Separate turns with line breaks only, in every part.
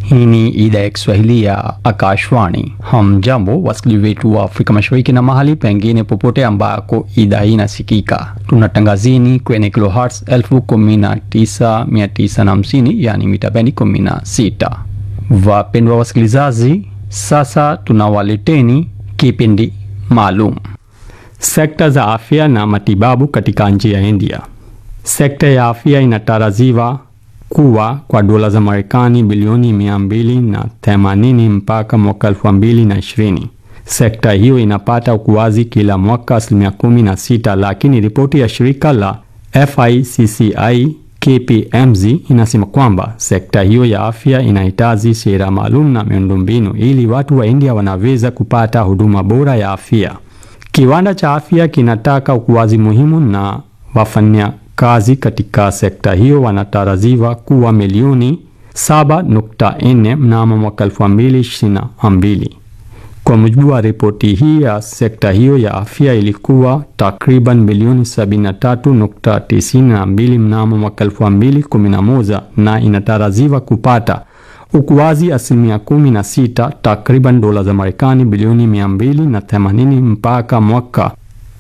Hii ni idhaa ya Kiswahili ya Akashwani. Hamjambo wasikilizaji wetu wa Afrika Mashariki na mahali pengine popote ambako idhaa hii inasikika. Tunatangazini kwenye kilohertz 19950 yani mita bendi 16. Wapendwa wasikilizaji, sasa tunawaleteni kipindi maalum sekta za afya na matibabu katika nchi ya India. Sekta ya afya inatarajiwa kuwa kwa dola za Marekani bilioni mia mbili na themanini mpaka mwaka elfu mbili na ishirini. Sekta hiyo inapata ukuaji kila mwaka asilimia kumi na sita, lakini ripoti ya shirika la FICCI KPMG inasema kwamba sekta hiyo ya afya inahitaji sera maalum na miundombinu ili watu wa India wanaweza kupata huduma bora ya afya. Kiwanda cha afya kinataka ukuaji muhimu na wafanya kazi katika sekta hiyo wanatarajiwa kuwa milioni 7.4 mnamo mwaka 2022. Kwa mujibu wa ripoti hii ya sekta hiyo ya afya ilikuwa takriban milioni 73.92 mnamo mwaka 2011 na inatarajiwa kupata ukuaji asilimia 16 takriban dola za Marekani bilioni 280 mpaka mwaka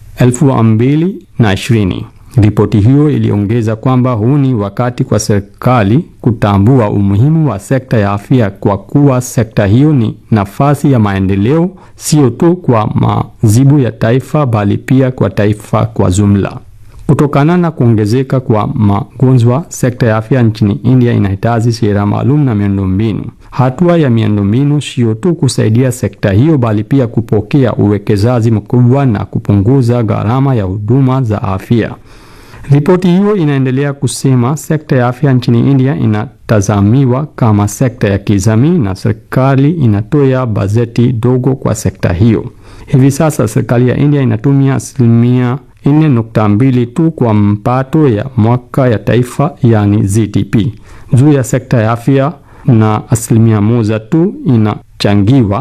2020. Ripoti hiyo iliongeza kwamba huu ni wakati kwa serikali kutambua umuhimu wa sekta ya afya kwa kuwa sekta hiyo ni nafasi ya maendeleo sio tu kwa mazibu ya taifa bali pia kwa taifa kwa jumla. Kutokana na kuongezeka kwa magonjwa, sekta ya afya nchini India inahitaji sera maalum na miundombinu. Hatua ya miundombinu sio tu kusaidia sekta hiyo bali pia kupokea uwekezaji mkubwa na kupunguza gharama ya huduma za afya. Ripoti hiyo inaendelea kusema sekta ya afya nchini India inatazamiwa kama sekta ya kijamii na serikali inatoa bajeti dogo kwa sekta hiyo. Hivi sasa serikali ya India inatumia asilimia 4.2 tu kwa mpato ya mwaka ya taifa yani GDP juu ya sekta ya afya na asilimia moja tu inachangiwa